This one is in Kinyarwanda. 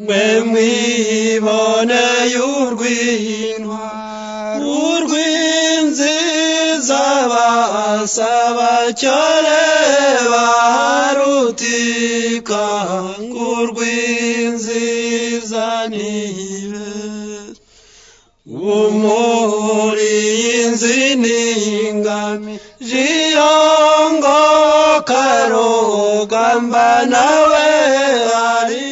mwe mwiboneye urw'intwa urw'inziza basaba cyane barutika kurw'inziza nibe umuri inzi n'ingami jiyongo karugamba nawe ari